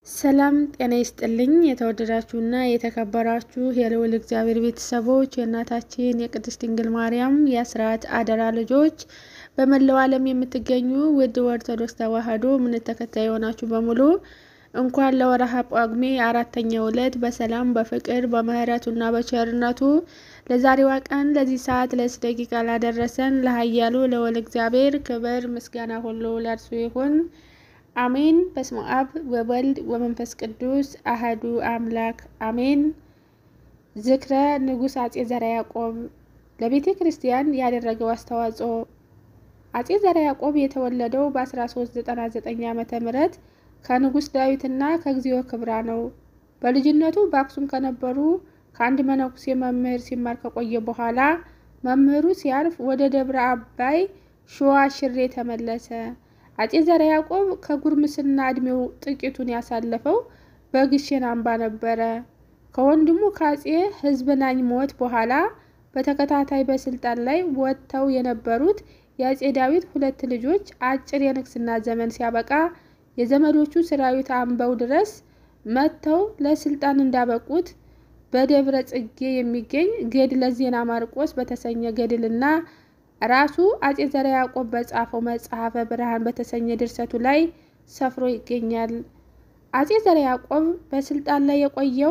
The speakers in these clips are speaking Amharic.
ሰላም ጤና ይስጥልኝ የተወደዳችሁና የተከበራችሁ የልዑል እግዚአብሔር ቤተሰቦች የእናታችን የቅድስት ድንግል ማርያም የአስራት አደራ ልጆች በመላው ዓለም የምትገኙ ውድ ኦርቶዶክስ ተዋሕዶ እምነት ተከታይ የሆናችሁ በሙሉ እንኳን ለወርኃ ጳጉሜ አራተኛው ዕለት በሰላም በፍቅር በምሕረቱና በቸርነቱ ለዛሬዋ ቀን ለዚህ ሰዓት ለዚህ ደቂቃ ላደረሰን ለኃያሉ ለወል እግዚአብሔር ክብር ምስጋና ሁሉ ለእርሱ ይሁን። አሜን። በስመ አብ ወወልድ ወመንፈስ ቅዱስ አህዱ አምላክ አሜን። ዝክረ ንጉሥ አጼ ዘርዓ ያዕቆብ ለቤተ ክርስቲያን ያደረገው አስተዋጽኦ። አጼ ዘርዓ ያዕቆብ የተወለደው በ1399 ዓመተ ምህረት ከንጉሥ ዳዊትና ከግዚኦ ክብራ ነው። በልጅነቱ በአክሱም ከነበሩ ከአንድ መነኩሴ መምህር ሲማር ከቆየ በኋላ መምህሩ ሲያርፍ ወደ ደብረ አባይ ሸዋ ሽሬ ተመለሰ። አጼ ዘርዓ ያዕቆብ ከጉርምስና ዕድሜው ጥቂቱን ያሳለፈው በግሼን አምባ ነበረ። ከወንድሙ ከአጼ ሕዝብናኝ ሞት በኋላ በተከታታይ በስልጣን ላይ ወጥተው የነበሩት የአጼ ዳዊት ሁለት ልጆች አጭር የንግስና ዘመን ሲያበቃ የዘመዶቹ ሰራዊት አምባው ድረስ መጥተው ለስልጣን እንዳበቁት በደብረ ጽጌ የሚገኝ ገድለ ዜና ማርቆስ በተሰኘ ገድልና ራሱ አጼ ዘርዓ ያዕቆብ በጻፈው መጽሐፈ ብርሃን በተሰኘ ድርሰቱ ላይ ሰፍሮ ይገኛል። አጼ ዘርዓ ያዕቆብ በስልጣን ላይ የቆየው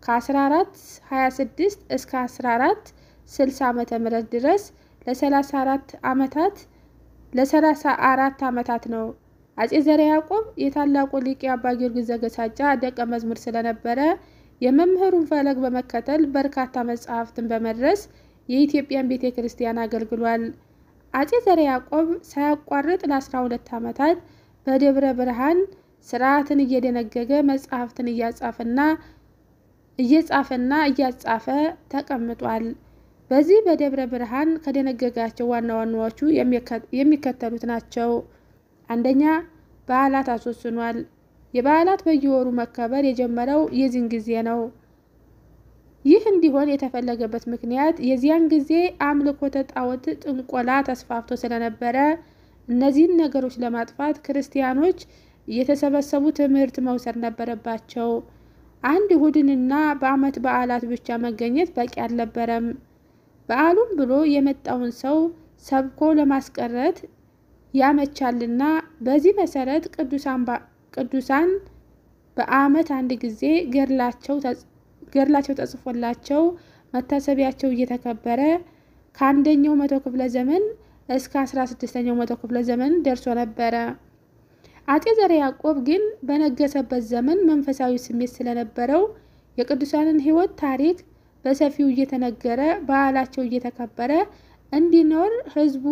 ከ1426 እስከ 1460 ዓመተ ምህረት ድረስ ለ34 ዓመታት ለ34 ዓመታት ነው። አጼ ዘርዓ ያዕቆብ የታላቁ ሊቅ አባ ጊዮርጊስ ዘገሳጫ ደቀ መዝሙር ስለነበረ የመምህሩን ፈለግ በመከተል በርካታ መጽሐፍትን በመድረስ የኢትዮጵያን ቤተ ክርስቲያን አገልግሏል። አጼ ዘርዓ ያዕቆብ ሳያቋርጥ ለ12 ዓመታት በደብረ ብርሃን ስርዓትን እየደነገገ መጽሐፍትን እያጻፈና እየጻፈና እያጻፈ ተቀምጧል። በዚህ በደብረ ብርሃን ከደነገጋቸው ዋና ዋናዎቹ የሚከተሉት ናቸው። አንደኛ በዓላት አስወስኗል። የበዓላት በየወሩ መከበር የጀመረው የዚህን ጊዜ ነው። ይህ እንዲሆን የተፈለገበት ምክንያት የዚያን ጊዜ አምልኮተ ጣዖት፣ ጥንቆላ ተስፋፍቶ ስለነበረ እነዚህን ነገሮች ለማጥፋት ክርስቲያኖች እየተሰበሰቡ ትምህርት መውሰድ ነበረባቸው። አንድ እሁድንና በዓመት በዓላት ብቻ መገኘት በቂ አልነበረም። በዓሉም ብሎ የመጣውን ሰው ሰብኮ ለማስቀረት ያመቻልና በዚህ መሰረት ቅዱሳን በዓመት አንድ ጊዜ ገድላቸው ተጽፎላቸው መታሰቢያቸው እየተከበረ ከአንደኛው መቶ ክፍለ ዘመን እስከ አስራ ስድስተኛው መቶ ክፍለ ዘመን ደርሶ ነበረ። አጼ ዘርዓ ያዕቆብ ግን በነገሰበት ዘመን መንፈሳዊ ስሜት ስለነበረው የቅዱሳንን ሕይወት ታሪክ በሰፊው እየተነገረ በዓላቸው እየተከበረ እንዲኖር ሕዝቡ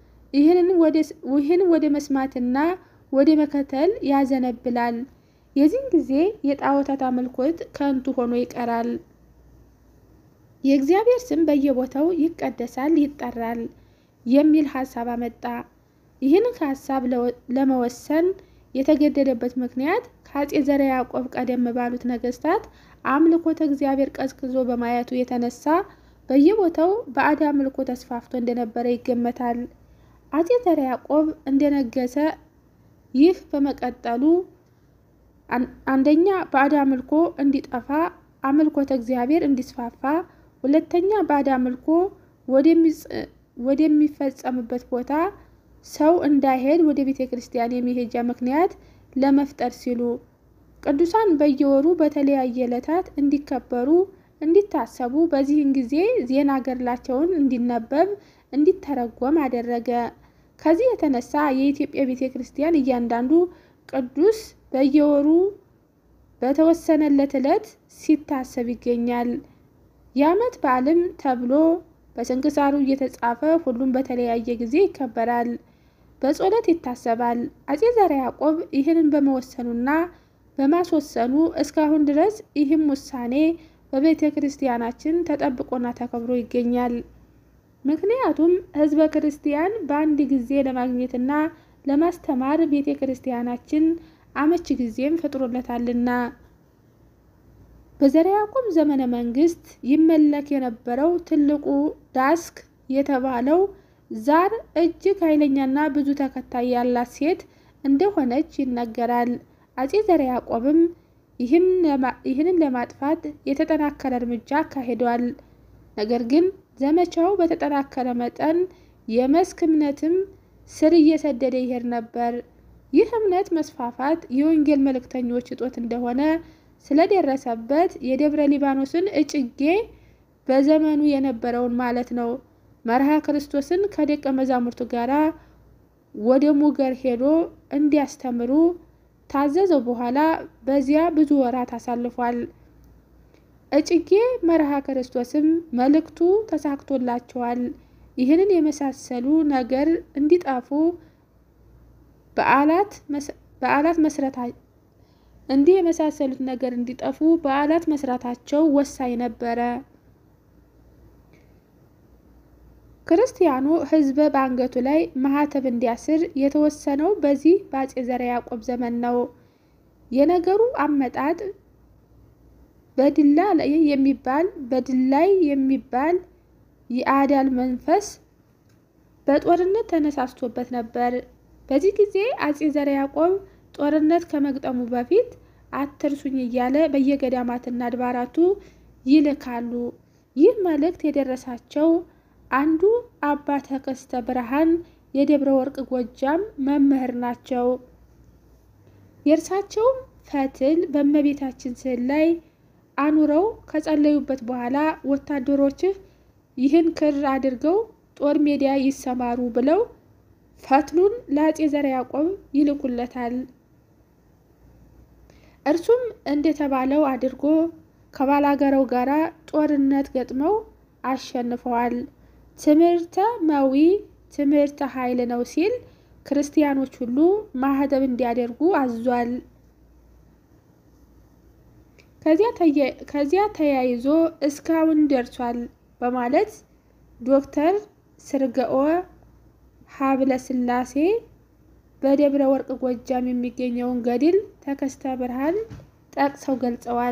ይህን ወደ መስማትና ወደ መከተል ያዘነብላል። የዚህን ጊዜ የጣዖታት አምልኮት ከንቱ ሆኖ ይቀራል። የእግዚአብሔር ስም በየቦታው ይቀደሳል፣ ይጠራል የሚል ሀሳብ አመጣ። ይህን ሀሳብ ለመወሰን የተገደደበት ምክንያት ከአጼ ዘርዓ ያዕቆብ ቀደም ባሉት ነገስታት አምልኮተ እግዚአብሔር ቀዝቅዞ በማየቱ የተነሳ በየቦታው ባዕድ አምልኮ ተስፋፍቶ እንደነበረ ይገመታል። አጼ ዘርዓ ያዕቆብ እንደነገሰ ይህ በመቀጠሉ አንደኛ ባዕድ አምልኮ እንዲጠፋ፣ አምልኮተ እግዚአብሔር እንዲስፋፋ፣ ሁለተኛ ባዕድ አምልኮ ወደሚፈጸምበት ቦታ ሰው እንዳይሄድ ወደ ቤተ ክርስቲያን የመሄጃ ምክንያት ለመፍጠር ሲሉ ቅዱሳን በየወሩ በተለያየ ዕለታት እንዲከበሩ እንዲታሰቡ በዚህን ጊዜ ዜና ገድላቸውን እንዲነበብ እንዲተረጎም አደረገ። ከዚህ የተነሳ የኢትዮጵያ ቤተ ክርስቲያን እያንዳንዱ ቅዱስ በየወሩ በተወሰነለት ዕለት ሲታሰብ ይገኛል። የዓመት በዓልም ተብሎ በስንክሳሩ እየተጻፈ ሁሉም በተለያየ ጊዜ ይከበራል፣ በጸሎት ይታሰባል። አጼ ዘርዓ ያዕቆብ ይህንን በመወሰኑና በማስወሰኑ እስካሁን ድረስ ይህም ውሳኔ በቤተ ክርስቲያናችን ተጠብቆና ተከብሮ ይገኛል። ምክንያቱም ሕዝበ ክርስቲያን በአንድ ጊዜ ለማግኘትና ለማስተማር ቤተ ክርስቲያናችን አመቺ ጊዜም ፈጥሮለታልና። በዘርዓ ያዕቆብ ዘመነ መንግስት ይመለክ የነበረው ትልቁ ዳስክ የተባለው ዛር እጅግ ኃይለኛና ብዙ ተከታይ ያላት ሴት እንደሆነች ይነገራል። አጼ ዘርዓ ያዕቆብም ይህንን ለማጥፋት የተጠናከረ እርምጃ አካሂዷል። ነገር ግን ዘመቻው በተጠናከረ መጠን የመስክ እምነትም ስር እየሰደደ ይሄድ ነበር። ይህ እምነት መስፋፋት የወንጌል መልእክተኞች እጦት እንደሆነ ስለደረሰበት የደብረ ሊባኖስን እጭጌ በዘመኑ የነበረውን ማለት ነው መርሃ ክርስቶስን ከደቀ መዛሙርቱ ጋር ወደ ሙገር ሄዶ እንዲያስተምሩ ታዘዘው። በኋላ በዚያ ብዙ ወራት አሳልፏል። እጭጌ መርሃ ክርስቶስም መልእክቱ ተሳክቶላቸዋል። ይህንን የመሳሰሉ ነገር እንዲጠፉ በዓላት መስረታ እንዲህ የመሳሰሉት ነገር እንዲጠፉ በዓላት መስራታቸው ወሳኝ ነበረ። ክርስቲያኑ ሕዝበ በአንገቱ ላይ ማህተብ እንዲያስር የተወሰነው በዚህ በአፄ ዘርዓ ያዕቆብ ዘመን ነው። የነገሩ አመጣጥ በድላ ላይ የሚባል በድላይ የሚባል የአዳል መንፈስ በጦርነት ተነሳስቶበት ነበር። በዚህ ጊዜ አፄ ዘርዓ ያዕቆብ ጦርነት ከመግጠሙ በፊት አትርሱኝ እያለ በየገዳማትና አድባራቱ ይልካሉ። ይህ መልእክት የደረሳቸው አንዱ አባ ተከስተ ብርሃን የደብረ ወርቅ ጎጃም መምህር ናቸው። የእርሳቸውም ፈትል በእመቤታችን ስዕል ላይ አኑረው ከጸለዩበት በኋላ ወታደሮችህ ይህን ክር አድርገው ጦር ሜዳ ይሰማሩ ብለው ፈትሉን ለአፄ ዘርዓ ያዕቆብ ይልኩለታል። እርሱም እንደተባለው አድርጎ ከባላገረው ጋር ጦርነት ገጥመው አሸንፈዋል። ትምህርተ መዊ ትምህርተ ኃይል ነው ሲል ክርስቲያኖች ሁሉ ማህተብ እንዲያደርጉ አዟል። ከዚያ ተያይዞ እስካሁን ደርሷል በማለት ዶክተር ስርገኦ ሀብለ ስላሴ በደብረ ወርቅ ጎጃም የሚገኘውን ገድል ተከስተ ብርሃን ጠቅሰው ገልጸዋል።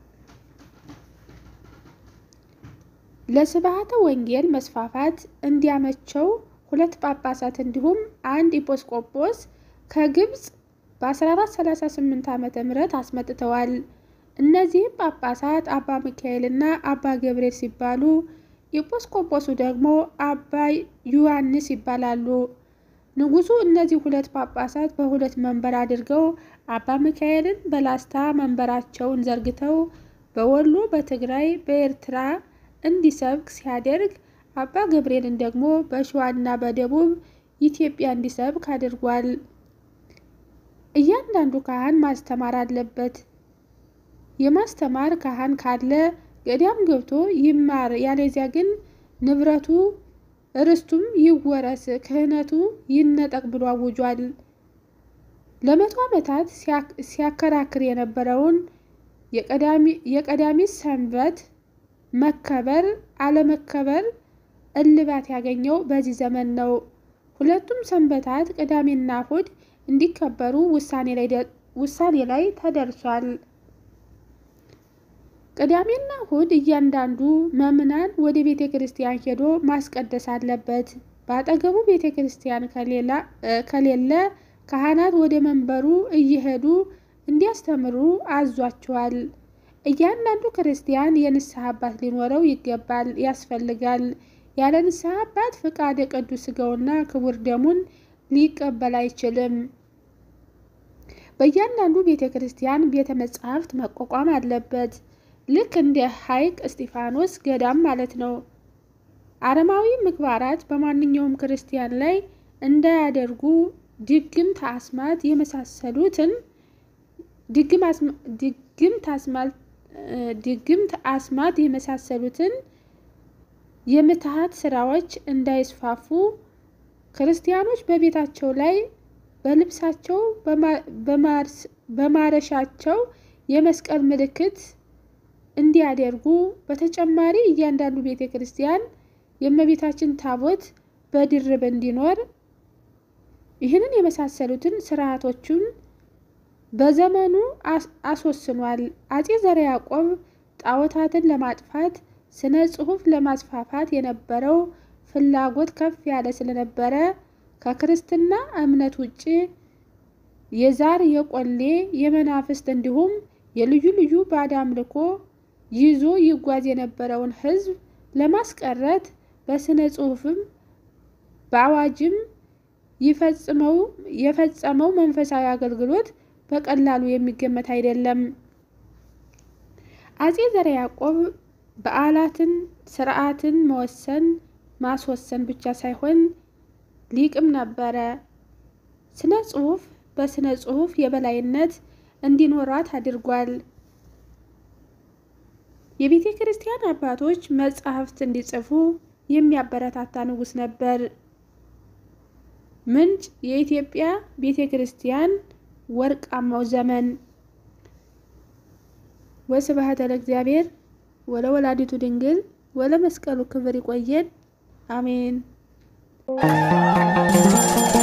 ለስብሐተ ወንጌል መስፋፋት እንዲያመቸው ሁለት ጳጳሳት እንዲሁም አንድ ኢጲስቆጶስ ከግብፅ በ1438 ዓመተ ምህረት አስመጥተዋል። እነዚህም ጳጳሳት አባ ሚካኤል እና አባ ገብርኤል ሲባሉ ኢጲስቆጶሱ ደግሞ አባ ዮሐንስ ይባላሉ። ንጉሡ እነዚህ ሁለት ጳጳሳት በሁለት መንበር አድርገው አባ ሚካኤልን በላስታ መንበራቸውን ዘርግተው በወሎ፣ በትግራይ፣ በኤርትራ እንዲሰብክ ሲያደርግ አባ ገብርኤልን ደግሞ በሸዋና በደቡብ ኢትዮጵያ እንዲሰብክ አድርጓል። እያንዳንዱ ካህን ማስተማር አለበት። የማስተማር ካህን ካለ ገዳም ገብቶ ይማር፣ ያለዚያ ግን ንብረቱ ርስቱም ይወረስ፣ ክህነቱ ይነጠቅ ብሎ አውጇል። ለመቶ ዓመታት ሲያከራክር የነበረውን የቀዳሚት ሰንበት መከበር አለመከበር እልባት ያገኘው በዚህ ዘመን ነው። ሁለቱም ሰንበታት ቅዳሜና እሁድ እንዲከበሩ ውሳኔ ላይ ተደርሷል። ቅዳሜና እሁድ እያንዳንዱ መምናን ወደ ቤተ ክርስቲያን ሄዶ ማስቀደስ አለበት። በአጠገቡ ቤተ ክርስቲያን ከሌለ ካህናት ወደ መንበሩ እየሄዱ እንዲያስተምሩ አዟቸዋል። እያንዳንዱ ክርስቲያን የንስሐ አባት ሊኖረው ይገባል ያስፈልጋል። ያለ ንስሐ አባት ፍቃደ ቅዱስ ሥጋውና ክቡር ደሙን ሊቀበል አይችልም። በእያንዳንዱ ቤተ ክርስቲያን ቤተ መጻሕፍት መቋቋም አለበት። ልክ እንደ ሐይቅ እስጢፋኖስ ገዳም ማለት ነው። አረማዊ ምግባራት በማንኛውም ክርስቲያን ላይ እንዳያደርጉ ድግምት፣ አስማት የመሳሰሉትን ድግምት፣ አስማት የመሳሰሉትን የምትሃት ስራዎች እንዳይስፋፉ ክርስቲያኖች በቤታቸው ላይ በልብሳቸው በማረሻቸው የመስቀል ምልክት እንዲያደርጉ በተጨማሪ እያንዳንዱ ቤተ ክርስቲያን የእመቤታችን ታቦት በድርብ እንዲኖር ይህንን የመሳሰሉትን ስርዓቶቹን በዘመኑ አስወስኗል። አፄ ዘርዓ ያዕቆብ ጣዖታትን ለማጥፋት ስነ ጽሑፍ ለማስፋፋት የነበረው ፍላጎት ከፍ ያለ ስለነበረ ከክርስትና እምነት ውጭ የዛር፣ የቆሌ፣ የመናፍስት እንዲሁም የልዩ ልዩ ባዕድ አምልኮ ይዞ ይጓዝ የነበረውን ሕዝብ ለማስቀረት በስነ ጽሑፍም በአዋጅም የፈጸመው መንፈሳዊ አገልግሎት በቀላሉ የሚገመት አይደለም። አጼ ዘርዓ ያዕቆብ በዓላትን፣ ስርዓትን መወሰን ማስወሰን ብቻ ሳይሆን ሊቅም ነበረ። ስነ ጽሑፍ በስነ ጽሑፍ የበላይነት እንዲኖራት አድርጓል። የቤተ ክርስቲያን አባቶች መጻሕፍት እንዲጽፉ የሚያበረታታ ንጉሥ ነበር። ምንጭ የኢትዮጵያ ቤተ ክርስቲያን ወርቃማው ዘመን። ወስብሐት ለእግዚአብሔር ወለወላዲቱ ድንግል ወለመስቀሉ ክብር። ይቆየን። አሜን።